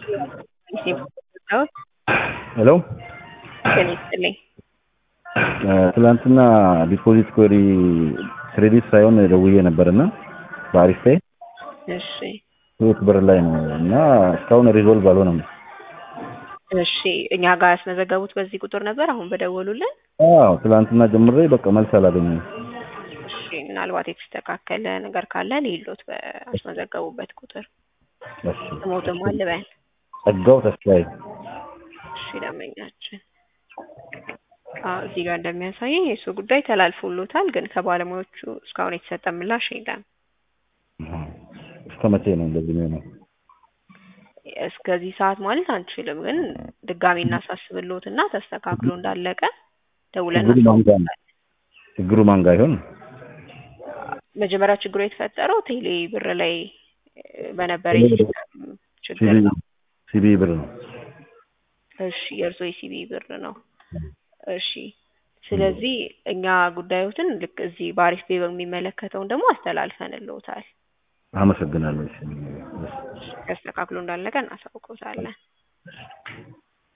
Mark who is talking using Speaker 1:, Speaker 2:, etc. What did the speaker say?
Speaker 1: ሄሎ
Speaker 2: ጤና ይስጥልኝ።
Speaker 1: ትላንትና ዲፖዚት ኮሪ ክሬዲት ሳይሆን ደውዬ ነበርና በአሪፍ ፔይ
Speaker 2: እሺ
Speaker 1: ህይወት ብር ላይ ነው እና እስካሁን ሪዞልቭ አልሆነም።
Speaker 2: እሺ እኛ ጋር ያስመዘገቡት በዚህ ቁጥር ነበር አሁን በደወሉልን?
Speaker 1: አዎ ትላንትና ጀምሬ በቃ መልስ አላገኘም።
Speaker 2: እሺ ምናልባት የተስተካከለ ነገር ካለ ሌሎት በአስመዘገቡበት ቁጥር
Speaker 1: እሺ
Speaker 2: ስሞትም አልበን
Speaker 1: ጸጋው ተስፋዬ
Speaker 2: እሺ ደንበኛችን አዎ እዚህ ጋር እንደሚያሳየኝ የእሱ ጉዳይ ተላልፎሎታል፣ ግን ከባለሙያዎቹ እስካሁን የተሰጠ ምላሽ የለም።
Speaker 1: እስከ መቼ ነው እንደዚህ የሚሆነው?
Speaker 2: እስከዚህ ሰዓት ማለት አንችልም፣ ግን ድጋሚ እናሳስብሎት እና ተስተካክሎ እንዳለቀ ደውለን
Speaker 1: ችግሩ ማን ጋር ነው?
Speaker 2: እናሳውቃለን።
Speaker 1: ችግሩ ማን ጋር ይሆን?
Speaker 2: መጀመሪያ ችግሩ የተፈጠረው ቴሌ ብር ላይ በነበረ
Speaker 1: ቴሌ ብር።
Speaker 2: የሲስተም ችግር
Speaker 1: ሲቢ
Speaker 2: ነው።
Speaker 1: ሲቢ ብር ነው።
Speaker 2: እሺ የእርሶ የሲቢ ብር ነው። እሺ ስለዚህ እኛ ጉዳዮትን ልክ እዚህ በአሪፍ ቤ በሚመለከተውን ደግሞ አስተላልፈንልዎታል።
Speaker 1: አመሰግናለሁ። እሺ።
Speaker 2: ተስተካክሎ እንዳለቀ እናሳውቅዎታለን።